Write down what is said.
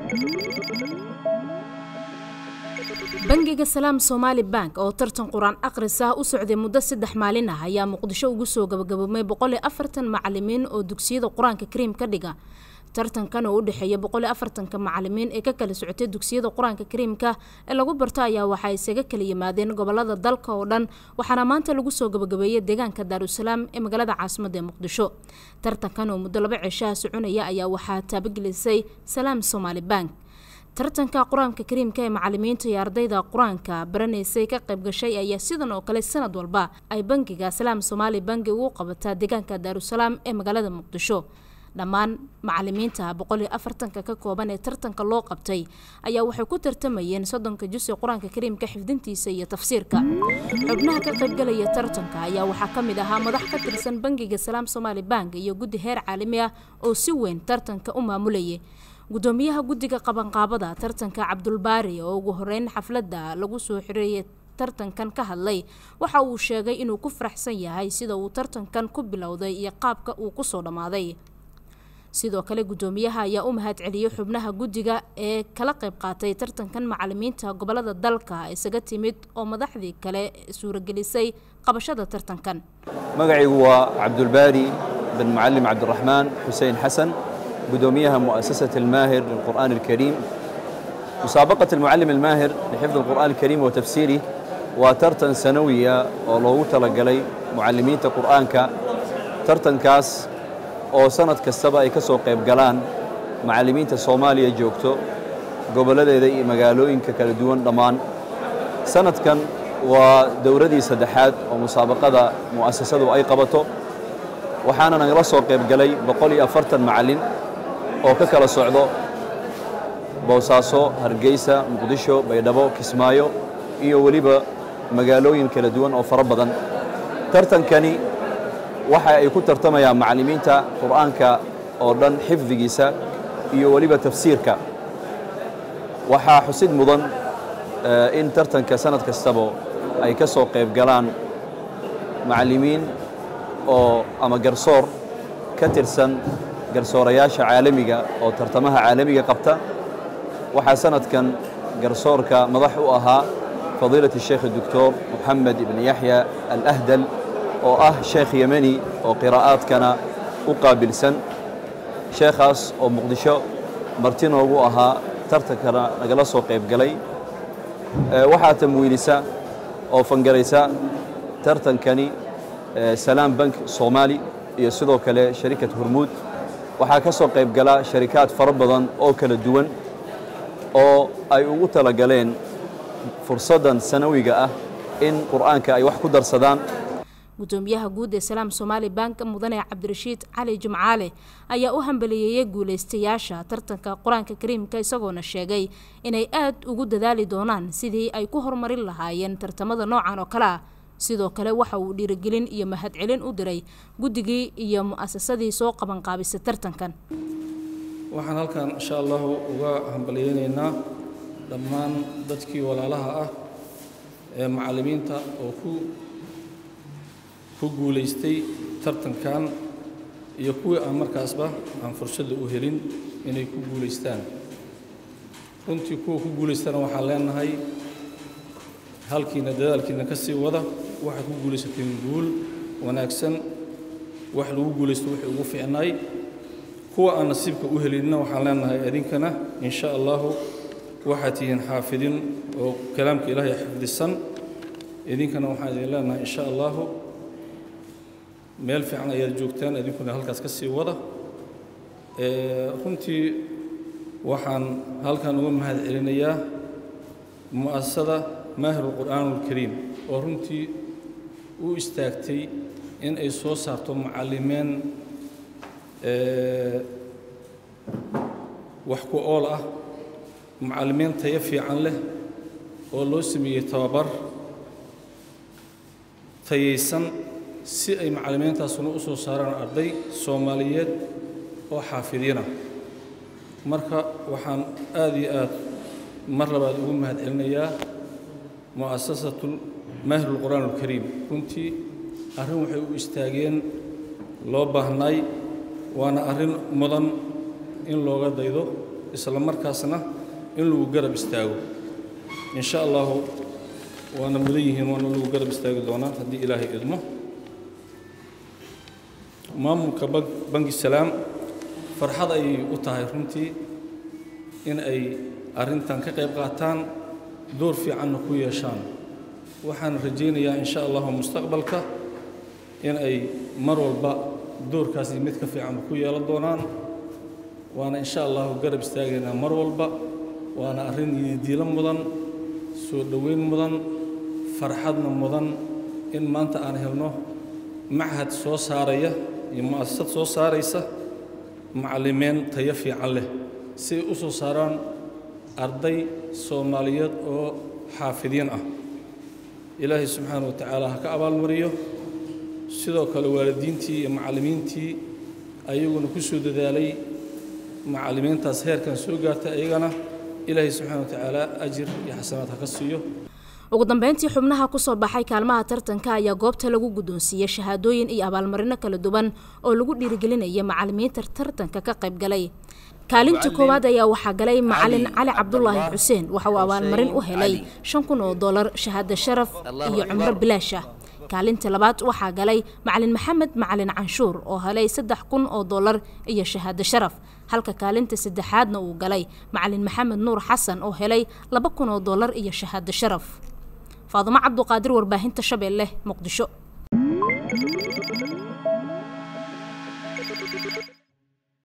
bangiga salaam somaali bank oo tartan qur-aan akhris ah u socday muddo saddex maalin ah ayaa muqdisho ugu soo gabagaboomay boqol iyo afartan macalimiin oo dugsiyada qur-aanka kariim ka dhiga tartankan oo u dhexeeya boqol iyo afartanka macalimiin ee ka kala socotay dugsiyada qur-aanka kariimka ee lagu barto ayaa waxaa isaga kala yimaadeen gobolada dalka oo dhan waxaana maanta lagu soo gabagabeeyey deegaanka daarusalaam ee magaalada caasimada ee muqdisho tartankan oo muddo laba cishaha soconaya ayaa waxaa taabagelisay salaam somaali bank tartanka qur-aanka kariimka ee macalimiinta iyo ardayda qur-aanka baranaysay ka qayb gashay ayaa sidan oo kale sanad walba ay bangiga salaam somaali bangi ugu qabataa deegaanka daarusalaam ee magaalada muqdisho dhammaan macalimiinta boqol iyo afartanka ka kooban ee tartanka loo qabtay ayaa waxay ku tartamayeen soddonka jus ee qur-aanka kariimka xifdintiisa iyo tafsiirka xubnaha ka qaybgalaya tartanka ayaa waxaa ka mid ahaa madax ka tirsan bangiga salaam somaali bank iyo guddi heer caalami ah oo si weyn tartanka u maamulayay gudoomiyaha guddiga qabanqaabada tartanka cabdulbaari oo ugu horeyn xafladda lagu soo xireeyay tartankan ka hadlay waxa uu sheegay inuu ku faraxsan yahay sida uu tartankan ku bilowday iyo qaabka uu kusoo dhammaaday sidoo kale gudoomiyaha ayaa u mahad celiyey xubnaha guddiga ee kala qayb qaatay tartankan macalimiinta gobolada dalka isaga timid oo madaxdii kale suuragelisay qabashada tartankan magacaygu waa cabdulbaari bin mucalim cabdiraxmaan xuseen xasan قدوميها مؤسسة الماهر للقرآن الكريم مسابقة المعلم الماهر لحفظ القرآن الكريم وتفسيره وترتن سنوية ولو تلقلي معلمين القرآن كا ترتن كاس أو سنة كسبا أي كسو قيب قلان معلمين الصومالية جوكتو قبل ذي مقالوين كالدوان ضمان سنة كان ودوردي سدحات ومسابقة مؤسسة أي قبطو وحانا نغرسو قيب قلي بقولي أفرتن معلم oo ka kala socdo boosaaso hargeysa muqdisho baydhabo kismaayo iyo weliba magaalooyin kala duwan oo fara badan tartankani waxa ay ku tartamayaan macallimiinta qur'aanka oo dhan xifdigiisa iyo weliba tafsiirka waxaa xusid mudan in tartanka sanad kastaba ay ka soo qayb galaan macallimiin oo ama garsoor ka tirsan garsoorayaasha caalamiga oo tartamaha caalamiga qabta waxaa sanadkan garsoorka madax u ahaa fadiilat الsheekh الdoctor moxamed ibn yaxya alahdal oo ah sheekh yemeni oo qiraa'aadkana u qaabilsan sheekhaas oo muqdisho marti noogu ahaa tartankana nagala soo qayb galay waxaa tamwiilisa oo fangaraysa tartankani salaam bank somaali iyo sidoo kale sharikad hormuud waxaa ka soo qayb gala sharikaad fara badan oo kala duwan oo ay ugu talagaleen fursaddan sanawiga ah in qur'aanka ay wax ku darsadaan gudoomiyaha guud ee salaam somaali bank mudane cabdirashiid cali jimcaale ayaa u hambaliyeeyey guulaystayaasha tartanka qur-aanka kariimka isagoona sheegay inay aad ugu dadaali doonaan sidii ay ku horumarin lahaayeen tartamada noocan oo kale ah sidoo kale waxa uu dhiirigelin iyo mahadcelin u diray guddigii iyo mu'asasadii soo qabanqaabisay tartankan waxaan halkan insha allahu uga hambalyeynaynaa dhammaan dadkii walaalaha ah ee macallimiinta oo ku ku guulaystay tartankan iyo kuwii aan markaasba aan fursadda u helin inay ku guulaystaan runtii kuwa ku guulaystana waxaan leenahay halkiina dadaalkiina ka sii wada waxaad ku guulaysateen guul wanaagsan wax lagu guulaysto wixii ugu fiicnaay kuwa aan nasiibka u helinna waxaan leenahay idinkana in sha allahu waxaad tihiin xaafidiin oo kalaamka ilaahay xifdisan idinkana waxaan idin leenahay in sha allahu meel fiican ayaad joogtaan idinkuna halkaas ka sii wada runtii waxaan halkan uga mahad celinayaa mu'asasada maahir alqur'aan alkariim oo runtii u istaagtay in ay soo saarto macallimeen wax ku ool ah macallimiin tayo fiican leh oo loo sameeyey tababar tayaysan si ay macallimiintaasuna u soo saaraan arday soomaaliyeed oo xaafidiina marka waxaan aad iyo aad mar labaad ugu mahad celinayaa mu'asasatu maahir alqur'aan alkariim runtii arrin waxay u istaageen loo baahnaay waana arrin mudan in looga daydo isla markaasna in lagu garab istaago in sha allahu waana mudan yihiin waana lagu garab istaagi doonaa haddii ilaahay idmo maamulka bangi salaam farxad ayay u tahay runtii in ay arrintan ka qayb qaataan door fiicanna ku yeeshaan waxaan rajaynayaa in sha allahu mustaqbalka in ay mar walba doorkaasi mid ka fiicanba ku yeelan doonaan waana in sha allahu garab istaagaynaa mar walba waana arrin yididiilo mudan soo dhoweyn mudan farxadna mudan in maanta aan helno machad soo saaraya iyo mu'asasad soo saaraysa macallimeen tayo fiican leh si ay u soo saaraan arday soomaaliyeed oo xaafidiin ah ilaahay subxaana wa tacaala ha ka abaalmariyo sidoo kale waalidiintii iyo macallimiintii ayaguna ku soo dadaalay macallimiintaas heerkan soo gaartay ayagana ilaahay subxaana wa tacaala ajir iyo xasanaad ha ka siiyo ugu dambeyntii xubnaha kusoo baxay kaalmaha tartanka ayaa goobta lagu guddoonsiiyey shahaadooyin iyo abaalmarino kala duwan oo lagu dhiirigelinaya macallimiinta tartanka ka qayb galay kaalinta koowaad ayaa waxaa galay macalin cali cabdulaahi xuseen waxa uu abaalmarin u helay shan kun oo dolar shahaado sharaf iyo cumro bilaash ah kaalinta labaad waxaa galay macalin maxamed macalin canshuur oo helay saddex kun oo dolar iyo shahaado sharaf halka kaalinta saddexaadna uu galay macalin maxamed nuur xasan oo helay laba kun oo dolar iyo shahaado sharaf faadumo cabduqaadir warbaahinta shabeelle muqdisho